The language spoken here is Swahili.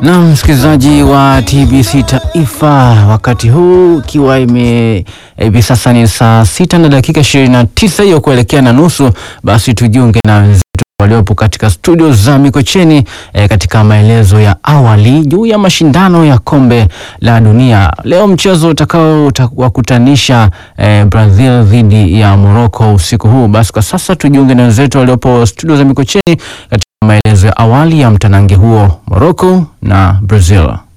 Na msikilizaji wa TBC Taifa, wakati huu ikiwa ime hivi sasa ni saa sita na dakika ishirini na tisa hiyo kuelekea na nusu, basi tujiunge na wenzetu waliopo katika studio za Mikocheni eh, katika maelezo ya awali juu ya mashindano ya kombe la dunia. Leo mchezo utakao wakutanisha eh, Brazil dhidi ya Morocco usiku huu. Basi kwa sasa tujiunge na wenzetu waliopo studio za Mikocheni katika maelezo ya awali ya mtanange huo Morocco na Brazil.